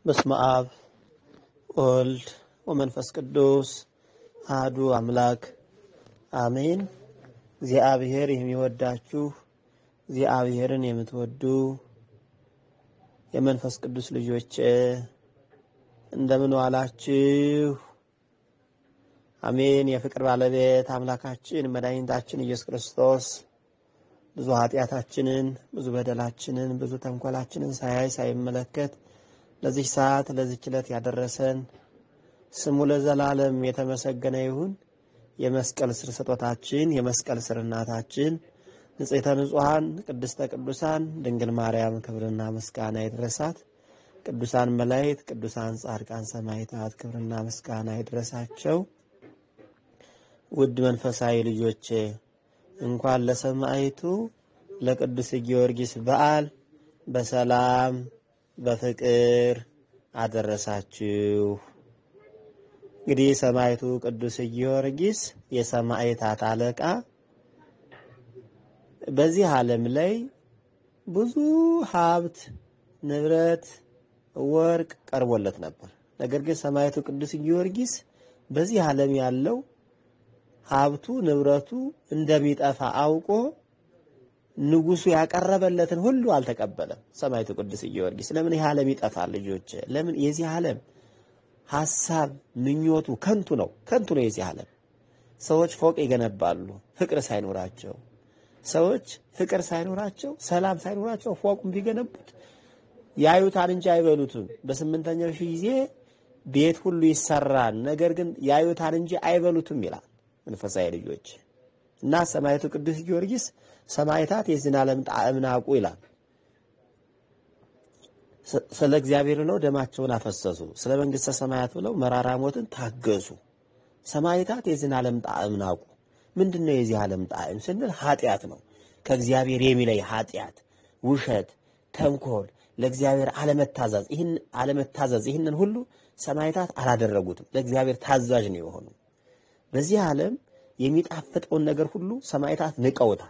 በስመ አብ ወልድ ወመንፈስ ቅዱስ አህዱ አምላክ አሜን። እግዚአብሔር የሚወዳችሁ እግዚአብሔርን የምትወዱ የመንፈስ ቅዱስ ልጆች እንደምን ዋላችሁ? አሜን። የፍቅር ባለቤት አምላካችን መድኃኒታችን ኢየሱስ ክርስቶስ ብዙ ኃጢአታችንን፣ ብዙ በደላችንን፣ ብዙ ተንኮላችንን ሳያይ ሳይመለከት ለዚህ ሰዓት ለዚህ ችለት ያደረሰን ስሙ ለዘላለም የተመሰገነ ይሁን። የመስቀል ስር ስጦታችን የመስቀል ስር እናታችን ንጽሕተ ንጹሐን ቅድስተ ቅዱሳን ድንግል ማርያም ክብርና ምስጋና ይድረሳት። ቅዱሳን መላእክት፣ ቅዱሳን ጻድቃን፣ ሰማዕታት ክብርና ምስጋና ይድረሳቸው። ውድ መንፈሳዊ ልጆቼ እንኳን ለሰማዕቱ ለቅዱስ ጊዮርጊስ በዓል በሰላም በፍቅር አደረሳችሁ። እንግዲህ ሰማዕቱ ቅዱስ ጊዮርጊስ የሰማዕታት አለቃ በዚህ ዓለም ላይ ብዙ ሀብት፣ ንብረት፣ ወርቅ ቀርቦለት ነበር። ነገር ግን ሰማዕቱ ቅዱስ ጊዮርጊስ በዚህ ዓለም ያለው ሀብቱ ንብረቱ እንደሚጠፋ አውቆ ንጉሱ ያቀረበለትን ሁሉ አልተቀበለም። ሰማዕቱ ቅዱስ ጊዮርጊስ ለምን ይህ ዓለም ይጠፋል? ልጆች ለምን የዚህ ዓለም ሀሳብ ምኞቱ ከንቱ ነው። ከንቱ ነው የዚህ ዓለም። ሰዎች ፎቅ ይገነባሉ ፍቅር ሳይኖራቸው። ሰዎች ፍቅር ሳይኖራቸው፣ ሰላም ሳይኖራቸው ፎቁን ቢገነቡት ያዩታል እንጂ አይበሉትም። በስምንተኛው ሺህ ጊዜ ቤት ሁሉ ይሰራል፣ ነገር ግን ያዩታል እንጂ አይበሉትም ይላል መንፈሳዊ ልጆች እና ሰማዕቱ ቅዱስ ጊዮርጊስ ሰማዕታት የዚህን ዓለም ጣዕም ናቁ ይላል። ስለ እግዚአብሔር ብለው ደማቸውን አፈሰሱ፣ ስለ መንግሥተ ሰማያት ብለው መራራ ሞትን ታገሱ። ሰማዕታት የዚህን ዓለም ጣዕም ናቁ። ምንድን ነው የዚህ ዓለም ጣዕም ስንል ኃጢአት ነው። ከእግዚአብሔር የሚለይ ኃጢአት፣ ውሸት፣ ተንኮል፣ ለእግዚአብሔር አለመታዘዝ ይህን አለመታዘዝ ይህንን ሁሉ ሰማዕታት አላደረጉትም። ለእግዚአብሔር ታዛዥ ነው የሆኑ በዚህ ዓለም የሚጣፍጠውን ነገር ሁሉ ሰማዕታት ንቀውታል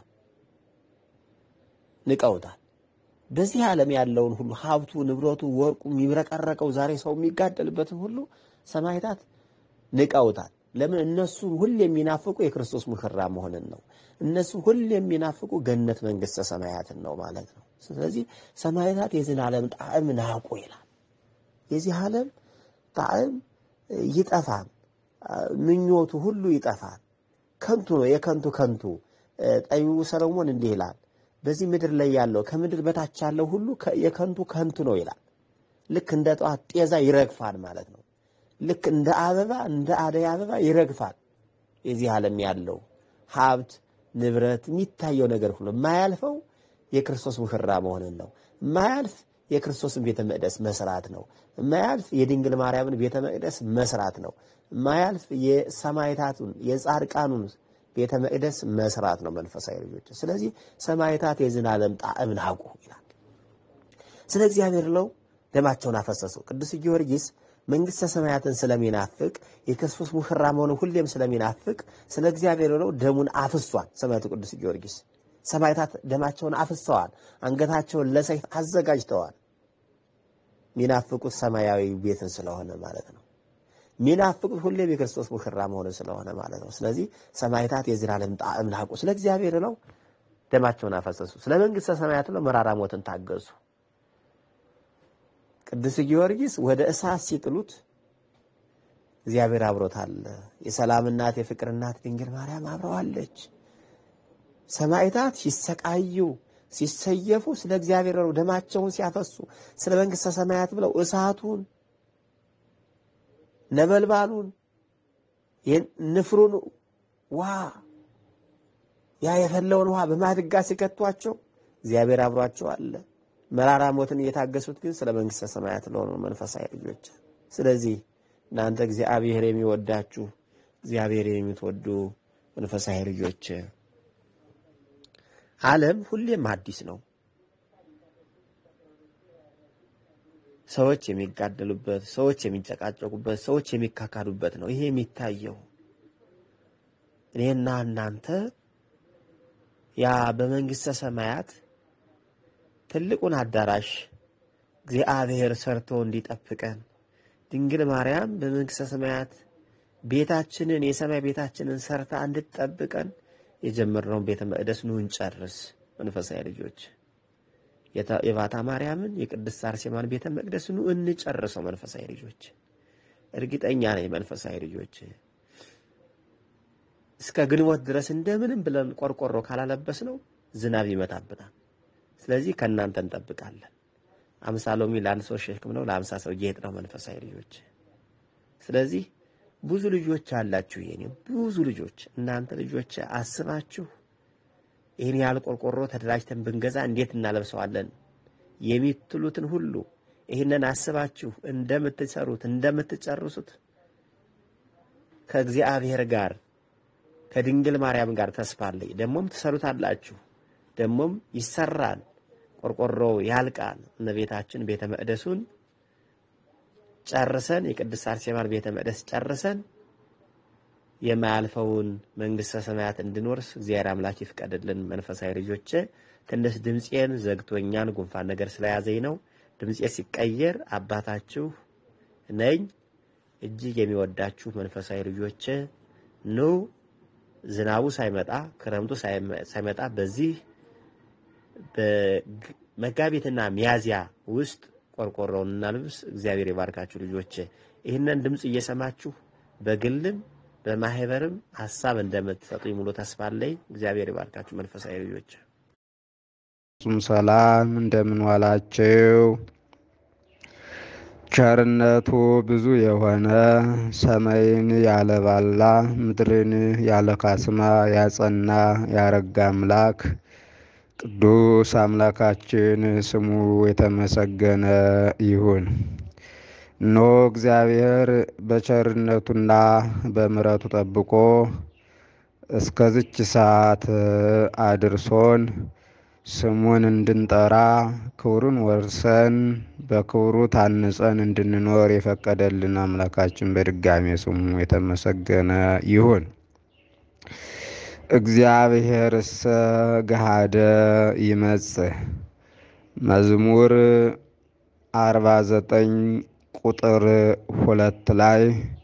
ንቀውታል። በዚህ ዓለም ያለውን ሁሉ ሀብቱ፣ ንብረቱ፣ ወርቁ የሚብረቀረቀው ዛሬ ሰው የሚጋደልበትን ሁሉ ሰማዕታት ንቀውታል። ለምን? እነሱ ሁሌ የሚናፍቁ የክርስቶስ ሙሽራ መሆንን ነው። እነሱ ሁሌ የሚናፍቁ ገነት መንግሥተ ሰማያትን ነው ማለት ነው። ስለዚህ ሰማዕታት የዚህን ዓለም ጣዕም ናቁ ይላል። የዚህ ዓለም ጣዕም ይጠፋል። ምኞቱ ሁሉ ይጠፋል። ከንቱ ነው። የከንቱ ከንቱ ጠቢቡ ሰለሞን እንዲህ ይላል፣ በዚህ ምድር ላይ ያለው ከምድር በታች ያለው ሁሉ የከንቱ ከንቱ ነው ይላል። ልክ እንደ ጠዋት ጤዛ ይረግፋል ማለት ነው። ልክ እንደ አበባ እንደ አደይ አበባ ይረግፋል። የዚህ ዓለም ያለው ሀብት ንብረት፣ የሚታየው ነገር ሁሉ የማያልፈው የክርስቶስ ሙሽራ መሆንን ነው። የማያልፍ የክርስቶስን ቤተ መቅደስ መስራት ነው። የማያልፍ የድንግል ማርያምን ቤተ መቅደስ መስራት ነው። የማያልፍ የሰማዕታቱን የጻድቃኑን ቤተ መቅደስ መስራት ነው። መንፈሳዊ ልጆች፣ ስለዚህ ሰማዕታት የዚህን ዓለም ጣዕም ናቁ ይላል። ስለ እግዚአብሔር ለው ደማቸውን አፈሰሱ። ቅዱስ ጊዮርጊስ መንግሥተ ሰማያትን ስለሚናፍቅ የክርስቶስ ሙሽራ መሆኑን ሁሌም ስለሚናፍቅ ስለ እግዚአብሔር ብለው ደሙን አፍሷል። ሰማዕቱ ቅዱስ ጊዮርጊስ ሰማዕታት ደማቸውን አፍሰዋል። አንገታቸውን ለሰይፍ አዘጋጅተዋል። ሚናፍቁት ሰማያዊ ቤትን ስለሆነ ማለት ነው። ሚናፍቁት ሁሌም የክርስቶስ ሙሽራ መሆኑን ስለሆነ ማለት ነው። ስለዚህ ሰማዕታት የዚህ ዓለም ጣዕም ናቁ። ስለ እግዚአብሔር ነው ደማቸውን አፈሰሱ። ስለ መንግሥተ ሰማያት ነው መራራ ሞትን ታገሱ። ቅዱስ ጊዮርጊስ ወደ እሳት ሲጥሉት እግዚአብሔር አብሮታል። የሰላም እናት የፍቅር እናት ድንግል ማርያም አብረዋለች። ሰማዕታት ሲሰቃዩ ሲሰየፉ ስለ እግዚአብሔር ነው ደማቸውን ሲያፈሱ ስለ መንግሥተ ሰማያት ብለው እሳቱን ነበልባሉን ንፍሩን ውሃ ያ የፈለውን ውሃ በማድጋ ሲከቷቸው እግዚአብሔር አብሯቸው አለ። መራራ ሞትን እየታገሱት ግን ስለ መንግሥተ ሰማያት ለሆኑ መንፈሳዊ ልጆች። ስለዚህ እናንተ እግዚአብሔር የሚወዳችሁ እግዚአብሔር የምትወዱ መንፈሳዊ ልጆች ዓለም ሁሌም አዲስ ነው። ሰዎች የሚጋደሉበት፣ ሰዎች የሚጨቃጨቁበት፣ ሰዎች የሚካካዱበት ነው። ይሄ የሚታየው እኔና እናንተ ያ በመንግሥተ ሰማያት ትልቁን አዳራሽ እግዚአብሔር ሰርቶ እንዲጠብቀን ድንግል ማርያም በመንግሥተ ሰማያት ቤታችንን የሰማይ ቤታችንን ሰርታ እንድትጠብቀን የጀመርነውን ቤተ መቅደስ ኑ እንጨርስ። መንፈሳዊ ልጆች የባታ ማርያምን የቅድስት አርሴማን ቤተ መቅደስ ኑ እንጨርሰው። መንፈሳዊ ልጆች እርግጠኛ ነኝ መንፈሳዊ ልጆች እስከ ግንቦት ድረስ እንደምንም ብለን ቆርቆሮ ካላለበስ ነው ዝናብ ይመታብናል። ስለዚህ ከእናንተ እንጠብቃለን። አምሳ ሎሚ ለአንድ ሰው ሸክም ነው፣ ለአምሳ ሰው ጌጥ ነው። መንፈሳዊ ልጆች ስለዚህ ብዙ ልጆች አላችሁ። የኔ ብዙ ልጆች እናንተ ልጆች አስባችሁ ይህን ያህል ቆርቆሮ ተደራጅተን ብንገዛ እንዴት እናለብሰዋለን የሚትሉትን ሁሉ ይህንን አስባችሁ እንደምትሰሩት እንደምትጨርሱት ከእግዚአብሔር ጋር ከድንግል ማርያም ጋር ተስፋ አለኝ። ደግሞም ትሰሩታላችሁ፣ ደግሞም ይሰራል። ቆርቆሮው ያልቃል። እመቤታችን ቤተ መቅደሱን ጨርሰን የቅድስት አርሴማን ቤተ መቅደስ ጨርሰን የማያልፈውን መንግሥተ ሰማያት እንድንወርስ እግዚአብሔር አምላክ ይፍቀድልን። መንፈሳዊ ልጆቼ ትንሽ ድምፄን ዘግቶኛል፣ ጉንፋን ነገር ስለያዘኝ ነው። ድምፄ ሲቀየር አባታችሁ ነኝ። እጅግ የሚወዳችሁ መንፈሳዊ ልጆቼ ኑ ዝናቡ ሳይመጣ ክረምቱ ሳይመጣ በዚህ በመጋቢትና ሚያዚያ ውስጥ ቆርቆሮውን እናልብስ። እግዚአብሔር የባርካችሁ ልጆቼ። ይህንን ድምፅ እየሰማችሁ በግልም በማህበርም ሀሳብ እንደምትሰጡኝ ሙሉ ተስፋ አለኝ። እግዚአብሔር የባርካችሁ መንፈሳዊ ልጆች። ጹም ሰላም እንደምን ዋላችሁ? ቸርነቱ ብዙ የሆነ ሰማይን ያለ ባላ ምድርን ያለ ካስማ ያጸና ያረጋ አምላክ ቅዱስ አምላካችን ስሙ የተመሰገነ ይሁን። ኖ እግዚአብሔር በቸርነቱና በምሕረቱ ጠብቆ እስከዝች ሰዓት አድርሶን ስሙን እንድንጠራ ክብሩን ወርሰን በክብሩ ታንጸን እንድንኖር የፈቀደልን አምላካችን በድጋሜ ስሙ የተመሰገነ ይሁን። እግዚአብሔርሰ ገሃደ ይመጽእ መዝሙር አርባ ዘጠኝ ቁጥር ሁለት ላይ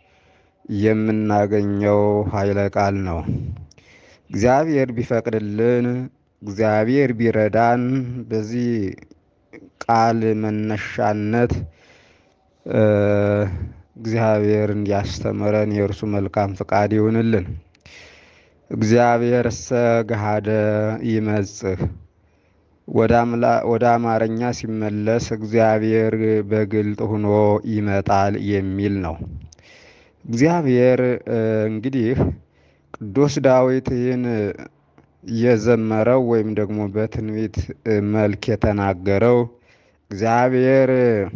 የምናገኘው ኃይለ ቃል ነው። እግዚአብሔር ቢፈቅድልን እግዚአብሔር ቢረዳን በዚህ ቃል መነሻነት እግዚአብሔር እንዲያስተምረን የእርሱ መልካም ፍቃድ ይሁንልን። እግዚአብሔርሰ ገሃደ ይመጽእ ወደ አማርኛ ሲመለስ እግዚአብሔር በግልጥ ሆኖ ይመጣል የሚል ነው። እግዚአብሔር እንግዲህ ቅዱስ ዳዊት ይህን የዘመረው ወይም ደግሞ በትንቢት መልክ የተናገረው እግዚአብሔር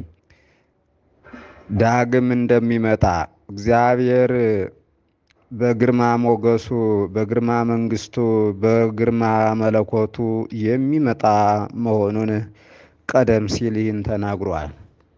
ዳግም እንደሚመጣ እግዚአብሔር በግርማ ሞገሱ በግርማ መንግስቱ በግርማ መለኮቱ የሚመጣ መሆኑን ቀደም ሲል ይህን ተናግሯል።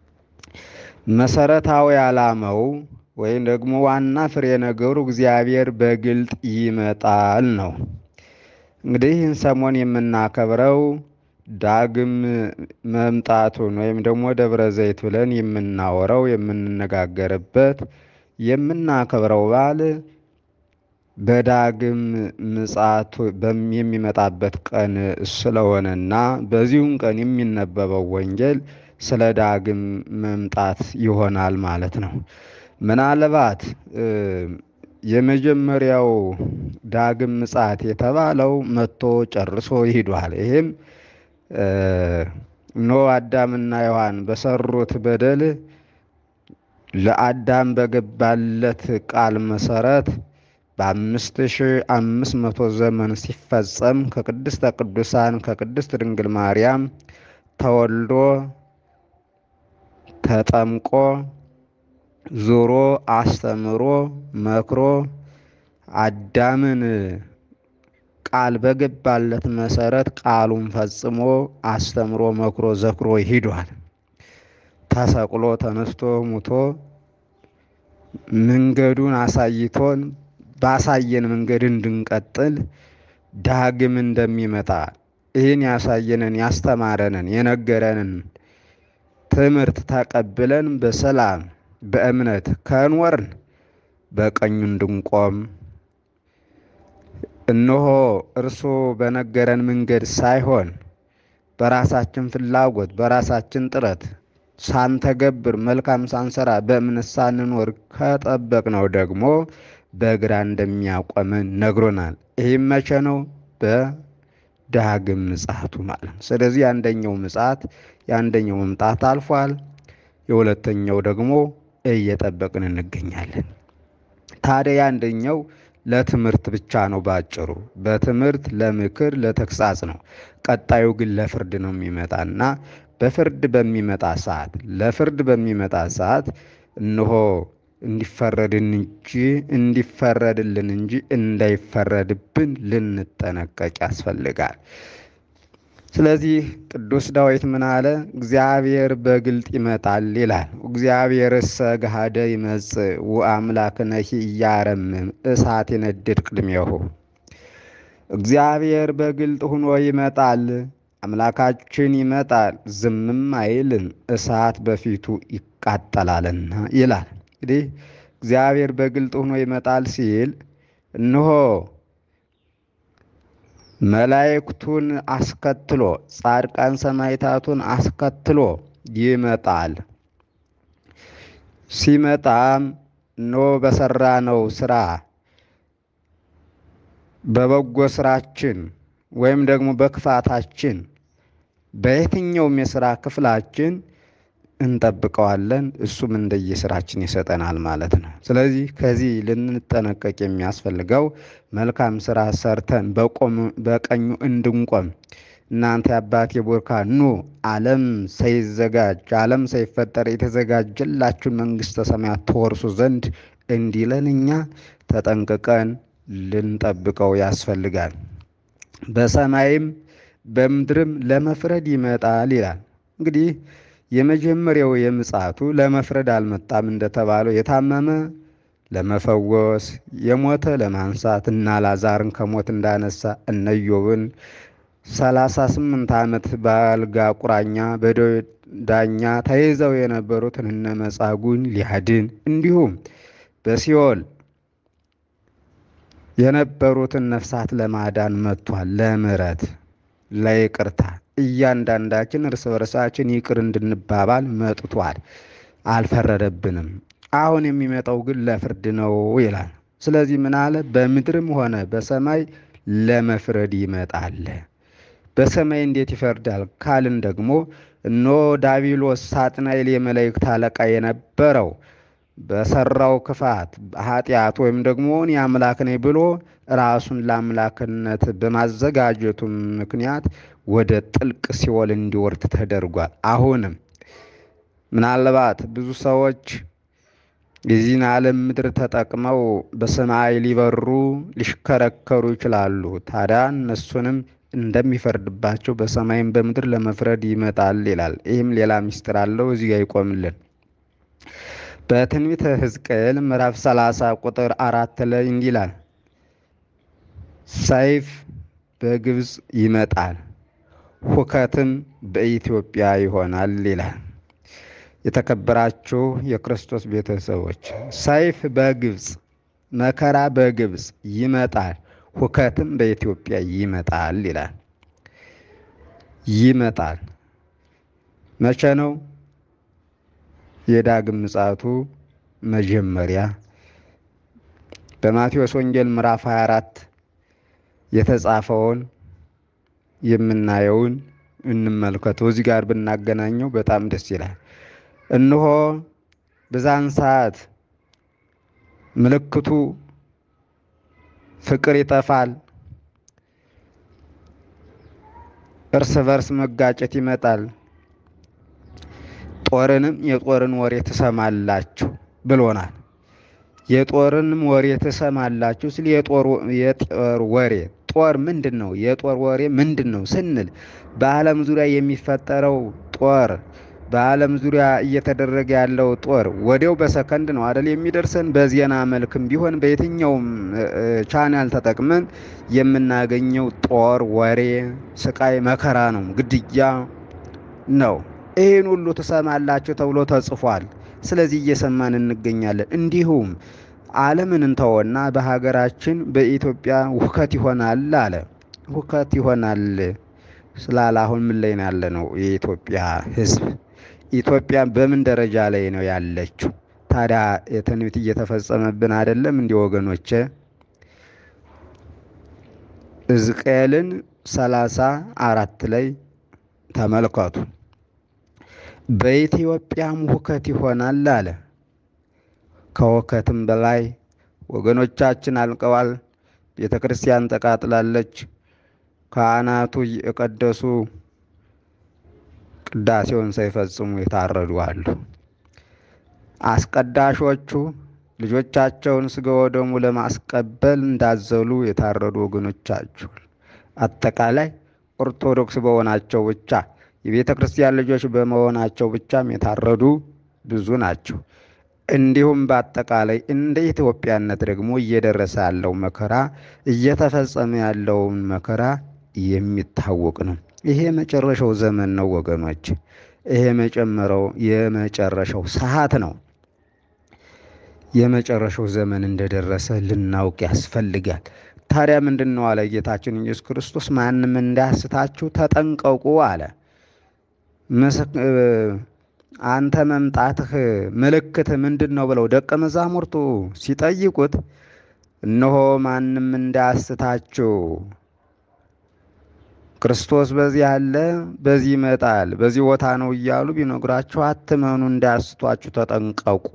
መሰረታዊ ዓላማው ወይም ደግሞ ዋና ፍሬ ነገሩ እግዚአብሔር በግልጥ ይመጣል ነው። እንግዲህ ይህን ሰሞን የምናከብረው ዳግም መምጣቱን ወይም ደግሞ ደብረ ዘይት ብለን የምናወራው የምንነጋገርበት የምናከብረው በዓል በዳግም ምጽአቱ የሚመጣበት ቀን ስለሆነና በዚሁም ቀን የሚነበበው ወንጌል ስለ ዳግም መምጣት ይሆናል ማለት ነው። ምናልባት የመጀመሪያው ዳግም ምጽአት የተባለው መጥቶ ጨርሶ ይሂዷል። ይህም ኖ አዳምና ሔዋን በሰሩት በደል ለአዳም በገባለት ቃል መሰረት በአምስት ሺህ አምስት መቶ ዘመን ሲፈጸም ከቅድስተ ቅዱሳን ከቅድስት ድንግል ማርያም ተወልዶ ተጠምቆ ዞሮ አስተምሮ መክሮ አዳምን ቃል በገባለት መሰረት ቃሉን ፈጽሞ አስተምሮ መክሮ ዘክሮ ሂዷል። ተሰቅሎ ተነስቶ ሙቶ መንገዱን አሳይቶን ባሳየን መንገድ እንድንቀጥል ዳግም እንደሚመጣ ይህን ያሳየንን ያስተማረንን የነገረንን ትምህርት ተቀብለን በሰላም በእምነት ከኖርን በቀኙ እንድንቆም እነሆ እርሱ በነገረን መንገድ ሳይሆን በራሳችን ፍላጎት በራሳችን ጥረት ሳንተገብር መልካም ሳንሰራ በእምነት ሳንኖር ከጠበቅነው ደግሞ በግራ እንደሚያቆመን ነግሮናል። ይህም መቼ ነው? በዳግም ምጽአቱ ማለት ነው። ስለዚህ የአንደኛው ምጽአት የአንደኛው መምጣት አልፏል። የሁለተኛው ደግሞ እየጠበቅን እንገኛለን። ታዲያ የአንደኛው ለትምህርት ብቻ ነው። ባጭሩ በትምህርት ለምክር፣ ለተግሳጽ ነው። ቀጣዩ ግን ለፍርድ ነው የሚመጣና በፍርድ በሚመጣ ሰዓት ለፍርድ በሚመጣ ሰዓት እነሆ እንዲፈረድን እንጂ እንዲፈረድልን እንጂ እንዳይፈረድብን ልንጠነቀቅ ያስፈልጋል። ስለዚህ ቅዱስ ዳዊት ምን አለ? እግዚአብሔር በግልጥ ይመጣል ይላል። እግዚአብሔርሰ ገሃደ ይመጽእ ወአምላክነሂ ኢያረምም እሳት ይነድድ ቅድሜሁ። እግዚአብሔር በግልጥ ሆኖ ይመጣል፣ አምላካችን ይመጣል፣ ዝምም አይልም፣ እሳት በፊቱ ይቃጠላልና ይላል። እንግዲህ እግዚአብሔር በግልጥ ሆኖ ይመጣል ሲል እነሆ መላእክቱን አስከትሎ ጻድቃን ሰማዕታቱን አስከትሎ ይመጣል። ሲመጣም እነሆ በሰራነው ስራ በበጎ ስራችን ወይም ደግሞ በክፋታችን በየትኛውም የስራ ክፍላችን እንጠብቀዋለን። እሱም እንደየስራችን ይሰጠናል ማለት ነው። ስለዚህ ከዚህ ልንጠነቀቅ የሚያስፈልገው መልካም ስራ ሰርተን በቀኙ እንድንቆም እናንተ የአባቴ ቡሩካን ኑ ዓለም ሳይዘጋጅ ዓለም ሳይፈጠር የተዘጋጀላችሁን መንግሥተ ሰማያት ተወርሱ ዘንድ እንዲለን እኛ ተጠንቅቀን ልንጠብቀው ያስፈልጋል። በሰማይም በምድርም ለመፍረድ ይመጣል ይላል። እንግዲህ የመጀመሪያው የምጽአቱ ለመፍረድ አልመጣም እንደተባለው የታመመ ለመፈወስ የሞተ ለማንሳት እና ላዛርን ከሞት እንዳነሳ እነ ኢዮብን ሰላሳ ስምንት ዓመት በአልጋ ቁራኛ በደዌ ዳኛ ተይዘው የነበሩትን እነ መጻጉዕን ሊያድን እንዲሁም በሲኦል የነበሩትን ነፍሳት ለማዳን መጥቷል። ለምሕረት ለይቅርታ እያንዳንዳችን እርስ በርሳችን ይቅር እንድንባባል መጥቷል። አልፈረደብንም። አሁን የሚመጣው ግን ለፍርድ ነው ይላል። ስለዚህ ምን አለ? በምድርም ሆነ በሰማይ ለመፍረድ ይመጣል። በሰማይ እንዴት ይፈርዳል ካልን ደግሞ እነሆ ዳቢሎስ ሳጥናኤል የመላእክት አለቃ የነበረው በሰራው ክፋት ኃጢአት ወይም ደግሞ እኔ አምላክ ነኝ ብሎ ራሱን ለአምላክነት በማዘጋጀቱ ምክንያት ወደ ጥልቅ ሲኦል እንዲወርድ ተደርጓል። አሁንም ምናልባት ብዙ ሰዎች የዚህን ዓለም ምድር ተጠቅመው በሰማይ ሊበሩ ሊሽከረከሩ ይችላሉ። ታዲያ እነሱንም እንደሚፈርድባቸው በሰማይም በምድር ለመፍረድ ይመጣል ይላል። ይህም ሌላ ምስጢር አለው። እዚህ ጋር ይቆምልን። በትንቢተ ሕዝቅኤል ምዕራፍ 30 ቁጥር አራት ላይ እንዲህ ይላል፣ ሰይፍ በግብፅ ይመጣል፣ ሁከትም በኢትዮጵያ ይሆናል ይላል። የተከበራችሁ የክርስቶስ ቤተሰቦች ሰይፍ በግብፅ መከራ በግብፅ ይመጣል፣ ሁከትም በኢትዮጵያ ይመጣል ይላል። ይመጣል መቼ ነው? የዳግም ምጽአቱ መጀመሪያ በማቴዎስ ወንጌል ምዕራፍ 24 የተጻፈውን የምናየውን እንመልከተው። እዚህ ጋር ብናገናኘው በጣም ደስ ይላል። እነሆ በዛን ሰዓት ምልክቱ ፍቅር ይጠፋል፣ እርስ በርስ መጋጨት ይመጣል ጦርንም የጦርን ወሬ ትሰማላችሁ ብሎናል። የጦርንም ወሬ ትሰማላችሁ ሲል የጦር ወሬ ጦር ምንድን ነው? የጦር ወሬ ምንድን ነው ስንል በዓለም ዙሪያ የሚፈጠረው ጦር በዓለም ዙሪያ እየተደረገ ያለው ጦር ወዲያው በሰከንድ ነው አደል የሚደርሰን። በዜና መልክም ቢሆን በየትኛውም ቻናል ተጠቅመን የምናገኘው ጦር ወሬ፣ ስቃይ፣ መከራ ነው፣ ግድያ ነው። ይህን ሁሉ ትሰማላችሁ ተብሎ ተጽፏል። ስለዚህ እየሰማን እንገኛለን። እንዲሁም ዓለምን እንተወና በሀገራችን በኢትዮጵያ ሁከት ይሆናል አለ። ሁከት ይሆናል ስላለ አሁን ምን ላይ ነው ያለ ነው የኢትዮጵያ ሕዝብ? ኢትዮጵያ በምን ደረጃ ላይ ነው ያለችው? ታዲያ የትንቢት እየተፈጸመብን አይደለም? እንዲህ ወገኖቼ ሕዝቅኤልን ሰላሳ አራት ላይ ተመልከቱ። በኢትዮጵያም ሁከት ይሆናል አለ። ከሁከትም በላይ ወገኖቻችን አልቀዋል። ቤተ ክርስቲያን ተቃጥላለች። ካህናቱ የቀደሱ ቅዳሴውን ሳይፈጽሙ የታረዱ አሉ። አስቀዳሾቹ ልጆቻቸውን ስጋ ወደሙ ለማስቀበል እንዳዘሉ የታረዱ ወገኖቻችሁ፣ አጠቃላይ ኦርቶዶክስ በሆናቸው ብቻ የቤተ ክርስቲያን ልጆች በመሆናቸው ብቻም የታረዱ ብዙ ናቸው። እንዲሁም በአጠቃላይ እንደ ኢትዮጵያነት ደግሞ እየደረሰ ያለው መከራ እየተፈጸመ ያለውን መከራ የሚታወቅ ነው። ይሄ የመጨረሻው ዘመን ነው ወገኖች። ይሄ መጨመረው የመጨረሻው ሰዓት ነው። የመጨረሻው ዘመን እንደደረሰ ልናውቅ ያስፈልጋል። ታዲያ ምንድን ነው አለ ጌታችን ኢየሱስ ክርስቶስ፣ ማንም እንዳያስታችሁ ተጠንቀቁ አለ። አንተ መምጣትህ ምልክት ምንድን ነው ብለው ደቀ መዛሙርቱ ሲጠይቁት፣ እነሆ ማንም እንዳያስታችሁ ክርስቶስ በዚህ አለ፣ በዚህ ይመጣል፣ በዚህ ቦታ ነው እያሉ ቢነግራችሁ አትመኑ፣ እንዳያስቷችሁ ተጠንቀቁ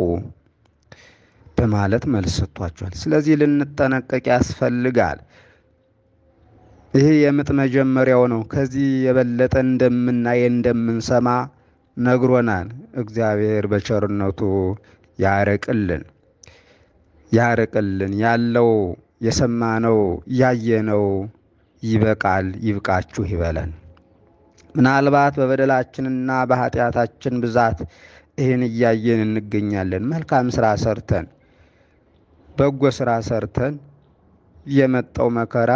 በማለት መልስ ሰጥቷቸዋል። ስለዚህ ልንጠነቀቅ ያስፈልጋል። ይህ የምጥ መጀመሪያው ነው። ከዚህ የበለጠ እንደምናይ እንደምንሰማ ነግሮናል። እግዚአብሔር በቸርነቱ ያርቅልን ያርቅልን። ያለው የሰማነው ያየነው ይበቃል፣ ይብቃችሁ ይበለን። ምናልባት በበደላችንና በኃጢአታችን ብዛት ይህን እያየን እንገኛለን። መልካም ስራ ሰርተን በጎ ስራ ሰርተን የመጣው መከራ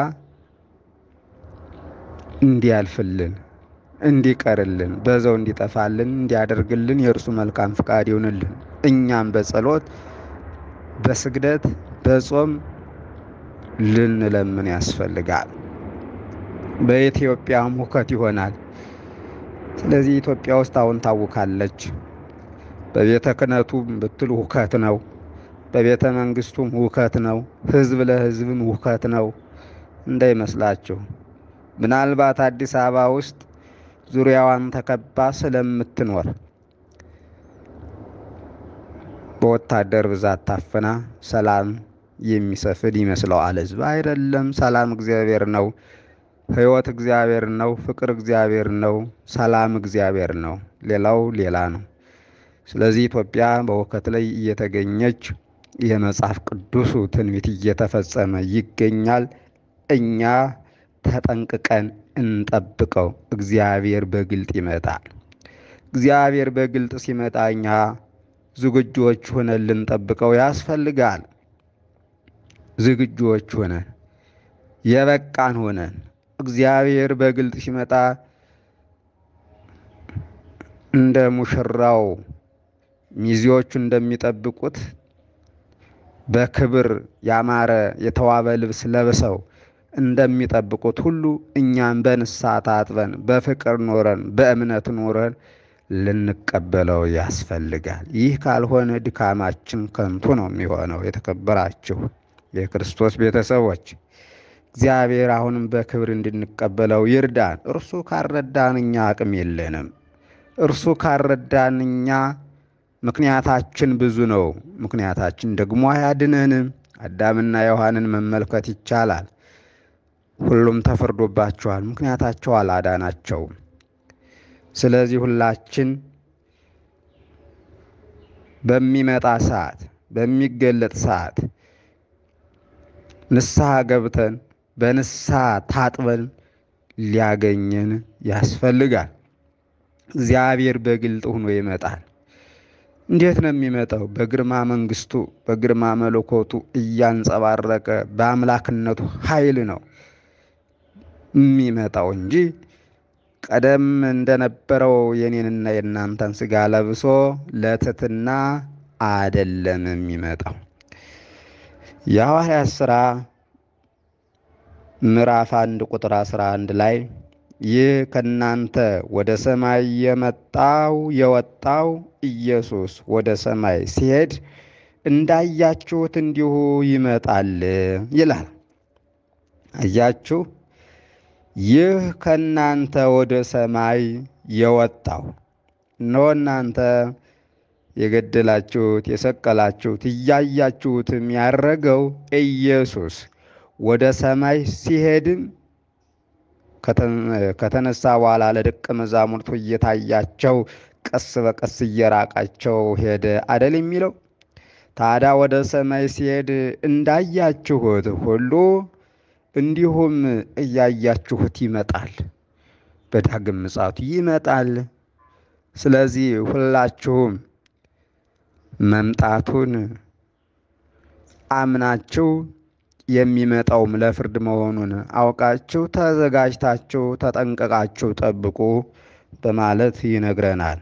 እንዲያልፍልን እንዲቀርልን በዛው እንዲጠፋልን እንዲያደርግልን የእርሱ መልካም ፍቃድ ይሆንልን። እኛም በጸሎት በስግደት በጾም ልንለምን ያስፈልጋል። በኢትዮጵያም ሁከት ይሆናል። ስለዚህ ኢትዮጵያ ውስጥ አሁን ታውካለች። በቤተ ክህነቱም ብትሉ ሁከት ነው። በቤተ መንግስቱም ሁከት ነው። ህዝብ ለህዝብም ሁከት ነው። እንዳይመስላችሁ ምናልባት አዲስ አበባ ውስጥ ዙሪያዋን ተከባ ስለምትኖር በወታደር ብዛት ታፍና ሰላም የሚሰፍን ይመስለዋል ህዝብ። አይደለም። ሰላም እግዚአብሔር ነው። ህይወት እግዚአብሔር ነው። ፍቅር እግዚአብሔር ነው። ሰላም እግዚአብሔር ነው። ሌላው ሌላ ነው። ስለዚህ ኢትዮጵያ በሁከት ላይ እየተገኘች የመጽሐፍ ቅዱሱ ትንቢት እየተፈጸመ ይገኛል። እኛ ተጠንቅቀን እንጠብቀው። እግዚአብሔር በግልጥ ይመጣል። እግዚአብሔር በግልጥ ሲመጣ እኛ ዝግጁዎች ሆነን ልንጠብቀው ያስፈልጋል። ዝግጁዎች ሆነን የበቃን ሆነን እግዚአብሔር በግልጥ ሲመጣ እንደ ሙሽራው ሚዜዎቹ እንደሚጠብቁት በክብር ያማረ የተዋበ ልብስ ለብሰው እንደሚጠብቁት ሁሉ እኛም በንስሐ ታጥበን በፍቅር ኖረን በእምነት ኖረን ልንቀበለው ያስፈልጋል። ይህ ካልሆነ ድካማችን ከንቱ ነው የሚሆነው። የተከበራችሁ የክርስቶስ ቤተሰቦች እግዚአብሔር አሁንም በክብር እንድንቀበለው ይርዳን። እርሱ ካረዳን እኛ አቅም የለንም። እርሱ ካረዳን እኛ ምክንያታችን ብዙ ነው። ምክንያታችን ደግሞ አያድነንም። አዳምና ዮሐንን መመልከት ይቻላል። ሁሉም ተፈርዶባቸዋል። ምክንያታቸው አላዳናቸውም። ስለዚህ ሁላችን በሚመጣ ሰዓት በሚገለጥ ሰዓት ንስሐ ገብተን በንስሐ ታጥበን ሊያገኘን ያስፈልጋል። እግዚአብሔር በግልጥ ሆኖ ይመጣል። እንዴት ነው የሚመጣው? በግርማ መንግስቱ በግርማ መለኮቱ እያንጸባረቀ በአምላክነቱ ኃይል ነው የሚመጣው እንጂ ቀደም እንደነበረው የኔንና የእናንተን ሥጋ ለብሶ ለትሕትና አደለም የሚመጣው። የሐዋርያት ሥራ ምዕራፍ አንድ ቁጥር 11 ላይ ይህ ከእናንተ ወደ ሰማይ የመጣው የወጣው ኢየሱስ ወደ ሰማይ ሲሄድ እንዳያችሁት እንዲሁ ይመጣል ይላል። አያችሁ፣ ይህ ከእናንተ ወደ ሰማይ የወጣው እነሆ እናንተ የገደላችሁት የሰቀላችሁት እያያችሁትም ያረገው ኢየሱስ ወደ ሰማይ ሲሄድም ከተነሳ በኋላ ለደቀ መዛሙርቱ እየታያቸው ቀስ በቀስ እየራቃቸው ሄደ አደል የሚለው። ታዲያ ወደ ሰማይ ሲሄድ እንዳያችሁት ሁሉ እንዲሁም እያያችሁት ይመጣል፣ በዳግም ምጽአቱ ይመጣል። ስለዚህ ሁላችሁም መምጣቱን አምናችሁ የሚመጣውም ለፍርድ መሆኑን አውቃችሁ ተዘጋጅታችሁ ተጠንቀቃችሁ ጠብቁ በማለት ይነግረናል።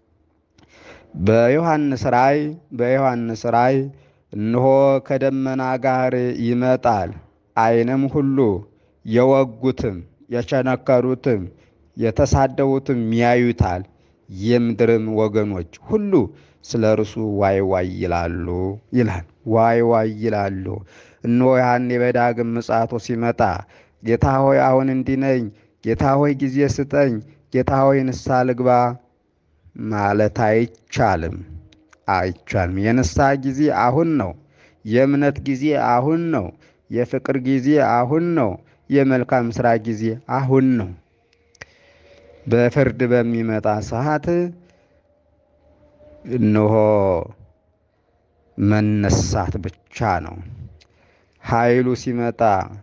በዮሐንስ ራእይ በዮሐንስ ራእይ እነሆ ከደመና ጋር ይመጣል፣ ዓይንም ሁሉ የወጉትም የቸነከሩትም የተሳደቡትም ያዩታል፣ የምድርም ወገኖች ሁሉ ስለ እርሱ ዋይ ዋይ ይላሉ ይላል። ዋይ ዋይ ይላሉ። እነሆ ያኔ በዳግም ምጽአቱ ሲመጣ ጌታ ሆይ አሁን እንዲህ ነኝ፣ ጌታ ሆይ ጊዜ ስጠኝ፣ ጌታ ሆይ ንስሐ ልግባ ማለት አይቻልም፣ አይቻልም። የንስሐ ጊዜ አሁን ነው። የእምነት ጊዜ አሁን ነው። የፍቅር ጊዜ አሁን ነው። የመልካም ሥራ ጊዜ አሁን ነው። በፍርድ በሚመጣ ሰዓት እነሆ መነሳት ብቻ ነው። ኃይሉ ሲመጣ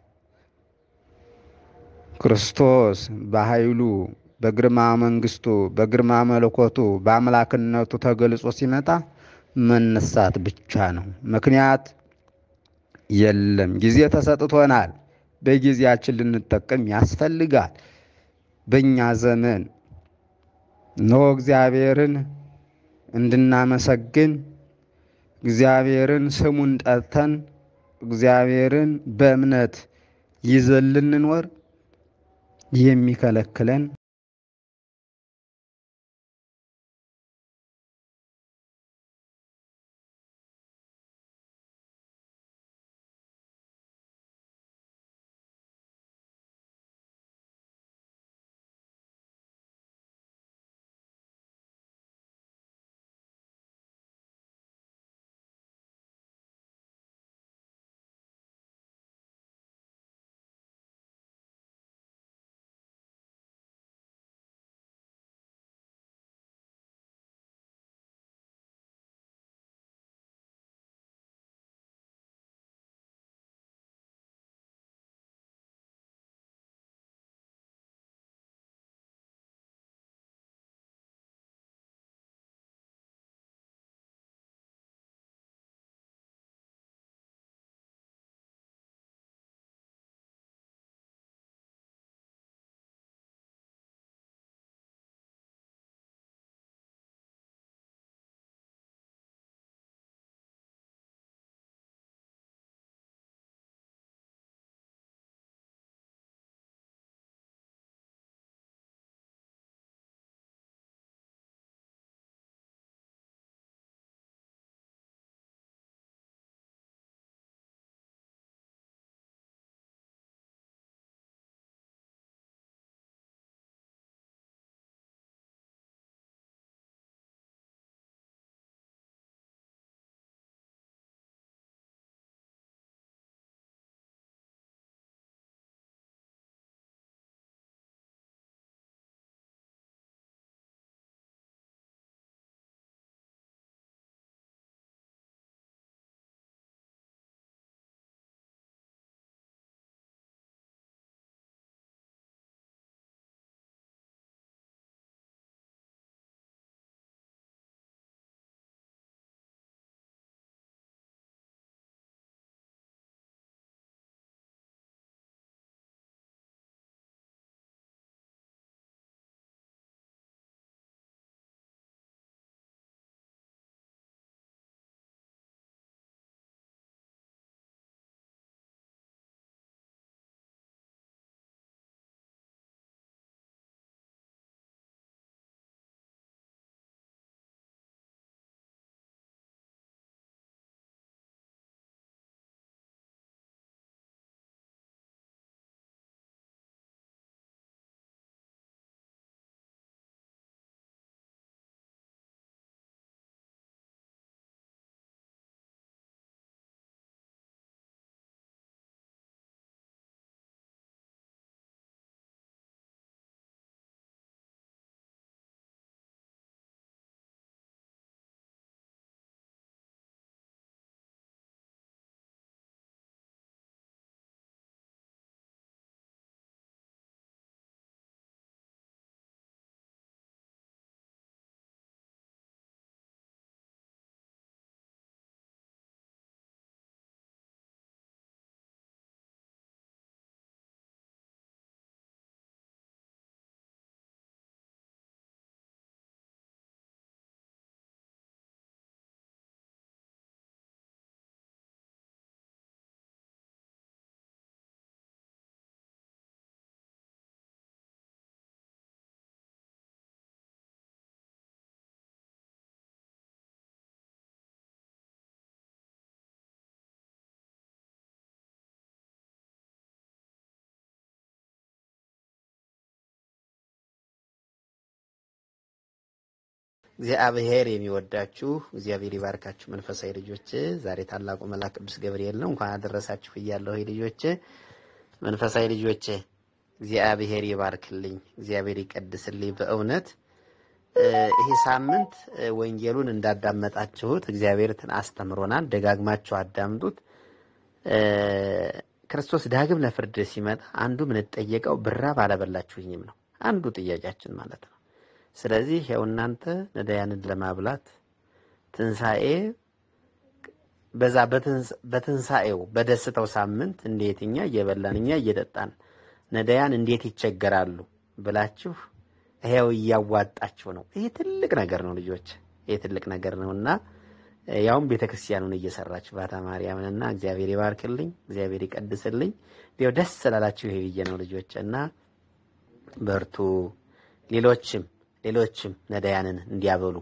ክርስቶስ በኃይሉ በግርማ መንግስቱ በግርማ መለኮቱ በአምላክነቱ ተገልጾ ሲመጣ መነሳት ብቻ ነው። ምክንያት የለም። ጊዜ ተሰጥቶናል። በጊዜያችን ልንጠቀም ያስፈልጋል። በእኛ ዘመን ኖ እግዚአብሔርን እንድናመሰግን እግዚአብሔርን ስሙን ጠርተን እግዚአብሔርን በእምነት ይዘን ልንኖር የሚከለክለን እግዚአብሔር የሚወዳችሁ እግዚአብሔር ይባርካችሁ መንፈሳዊ ልጆች። ዛሬ ታላቁ መልአክ ቅዱስ ገብርኤል ነው። እንኳን አደረሳችሁ እያለሁ ልጆች፣ መንፈሳዊ ልጆች እግዚአብሔር ይባርክልኝ፣ እግዚአብሔር ይቀድስልኝ። በእውነት ይሄ ሳምንት ወንጌሉን እንዳዳመጣችሁት እግዚአብሔርን አስተምሮናል። ደጋግማችሁ አዳምጡት። ክርስቶስ ዳግም ለፍርድ ሲመጣ አንዱ የምንጠየቀው ብራብ አላበላችሁኝም ነው አንዱ ጥያቄያችን ማለት ነው። ስለዚህ ያው እናንተ ነዳያንን ለማብላት ትንሣኤ በዛ በትንሣኤው በደስታው ሳምንት እንዴት እኛ እየበላን እኛ እየጠጣን ነዳያን እንዴት ይቸገራሉ ብላችሁ ይሄው እያዋጣችሁ ነው። ይሄ ትልቅ ነገር ነው ልጆች፣ ይሄ ትልቅ ነገር ነው እና ያውም ቤተ ክርስቲያኑን እየሰራችሁ ባታ ማርያምንና እግዚአብሔር ይባርክልኝ፣ እግዚአብሔር ይቀድስልኝ። ይኸው ደስ ስላላችሁ ይሄ ብዬ ነው ልጆች እና በርቱ። ሌሎችም ሌሎችም ነዳያንን እንዲያበሉ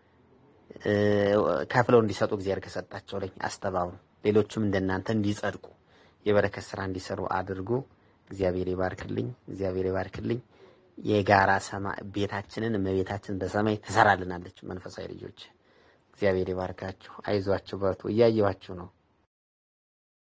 ከፍለው እንዲሰጡ እግዚአብሔር ከሰጣቸው ላይ አስተባብሩ። ሌሎችም እንደናንተ እንዲጸድቁ የበረከት ስራ እንዲሰሩ አድርጉ። እግዚአብሔር ይባርክልኝ፣ እግዚአብሔር ይባርክልኝ። የጋራ ሰማይ ቤታችንን እመቤታችን በሰማይ ትሰራልናለች። መንፈሳዊ ልጆች እግዚአብሔር ይባርካችሁ። አይዟችሁ፣ በርቱ። እያየኋችሁ ነው።